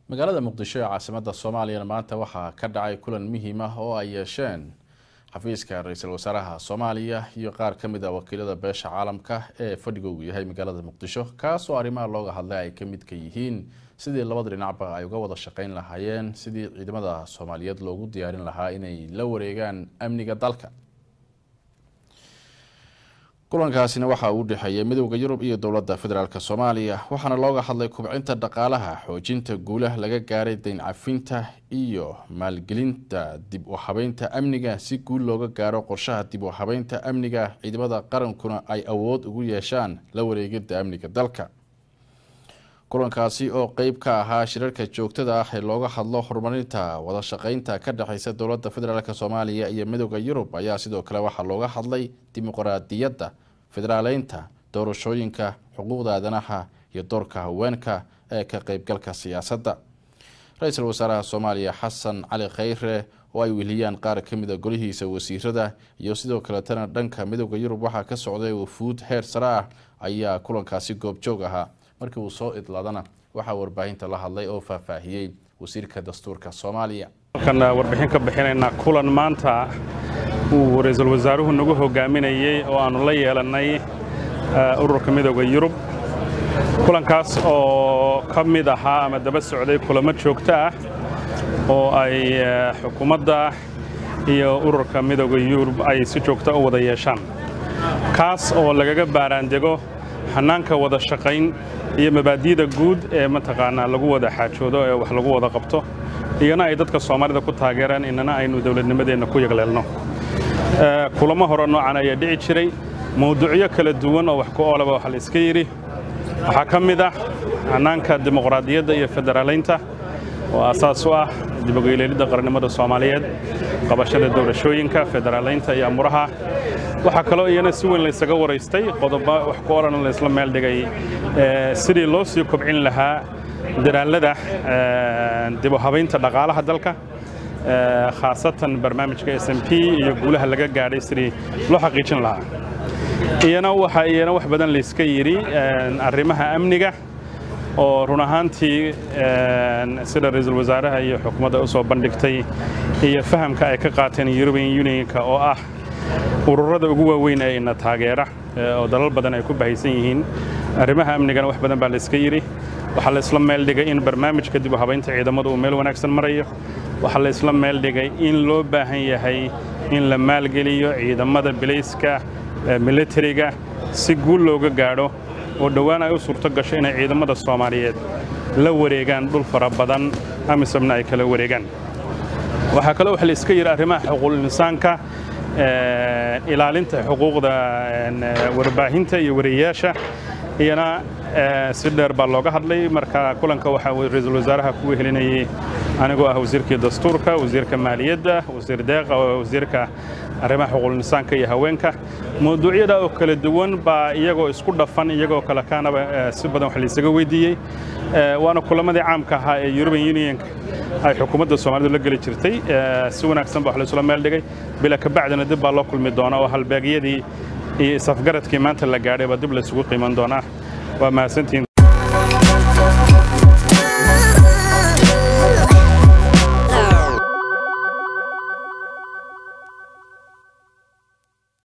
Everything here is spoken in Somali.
magaalada muqdisho ee caasimadda soomaaliyana maanta waxaa ka dhacay kulan muhiim ah oo ay yeesheen xafiiska ra-iisul wasaaraha soomaaliya iyo qaar ka mid a wakiilada beesha caalamka ee fadhigoogu yahay magaalada muqdisho kaas oo arrimaha looga hadlay ay ka midka yihiin sidii labada dhinacba ay uga wada shaqeyn lahaayeen sidii ciidamada soomaaliyeed loogu diyaarin lahaa inay la wareegaan amniga dalka kulankaasina waxa uu dhexeeyay midowda yurub iyo dowladda federaalk soomaaliya waxaana looga hadlay kubcinta dhaqaalaha xoojinta guulaha laga gaaray dayn cafinta iyo maalgelinta dib u habeynta amniga si guul looga gaaro qorshaha dib u habeynta amniga ciidamada qarankuna ay awood ugu yeeshaan la wareegida amniga dalka kulankaasi oo qeyb ka ahaa shirarka joogtada ah ee looga hadlo horumarinta wada shaqeynta ka dhexeysa dowladda federaalk soomaaliya iyo midowda yurub ayaa sidoo kale waxaa looga hadlay dimuqraadiyadda federaaleynta doorashooyinka xuquuqda aadanaha iyo doorka haweenka ee ka qeybgalka siyaasadda ra-iisul wasaaraha soomaaliya xasan cali kheyre oo ay weliyaan qaar ka mid a golihiisa wasiirada iyo sidoo kaletana dhanka midowda yurub waxaa ka socday wafuud heer sare ah ayaa kulankaasi goobjoog ahaa markii uu soo idlaadana waxaa warbaahinta la hadlay oo faahfaahiyey wasiirka dastuurka soomaaliya halkan warbixin ka bixinaynaa kulan maanta uu ra-iisul wasaaruhu nagu hogaaminayey oo aannu la yeelannay ururka midooda yurub kulankaas oo ka mid ahaa ama daba socday kulamo joogto ah oo ay xukuumadda iyo ururka midooda yurub ay si joogta u wada yeeshaan kaas oo lagaga baaraandego xanaanka wada shaqayn iyo mabaadi'da guud ee mataqaanaa lagu wada xaajoodo ee wax lagu wada qabto iyana ay dadka soomaalida ku taageeraan inana aynu dowladnimadeenna ku yagleelno kulamo hore noocan ayaa dhici jiray mawduucyo kala duwan oo wax ku oolaba waxa la iska yidhi waxaa ka mid ah xanaanka dimuqraadiyadda iyo federaalaynta oo aasaas u ah dibogeyleelidda qarannimada soomaaliyeed qabashada doorashooyinka federaalaynta iyo amuraha waxaa kaloo iyana si weyn laysaga waraystay qodobo wax ku odhan laysla meel dhigay sidii loo sii kobcin lahaa dadaallada dib u habaynta dhaqaalaha dalka khaasatan barnaamijka s m p iyo guulaha laga gaadhay sidii loo xaqiijin lahaa iyana waxaa iyana wax badan layska yidhi arrimaha amniga oo run ahaantii sida ra-iisul wasaaraha iyo xukuumadda u soo bandhigtay iyo fahamka ay ka qaateen european unionka oo ah ururada ugu waaweyn ee ina taageera oo dalal badan ay ku bahaysan yihiin arrimaha amnigana wax badan baa layska yidhi waxaa laysla meel dhigay in barnaamijka dib u habaynta ciidamadu uu meel wanaagsan marayo waxaa laysla meel dhigay in loo baahan yahay in la maalgeliyo ciidamada bilayska militariga si guul looga gaadho oo dhowaan ay u suurto gasho inay ciidamada soomaaliyeed la wareegaan dhul fara badan amisomna ay kala wareegaan waxaa kaloo wax layska yidhi arrimaha xuquuqul insaanka ilaalinta xuquuqda warbaahinta iyo wariyayaasha iyana si dheer baa looga hadlay marka kulanka waxaa ra-iisul wasaaraha ku wehelinayay anigoo ah wasiirkii dastuurka wasiirka maaliyadda wasiir deeqa wasiirka arrimaha xuquuqul insaanka iyo haweenka mawduucyada oo kala duwan baa iyagoo isku dhafan iyagoo kale kaanaba si badan wax laysaga weydiiyey waana kulamadii caamka ahaa ee european unionka ay xukuumadda soomaalidu la geli jirtay si wanaagsan ba wax laysula meel dhigay bila kabacdina dib baa loo kulmi doona oo halbeegyadii iyo isafgaradkii maanta la gaadhay baa dib laysugu qiiman doonaa waa mahadsantihiin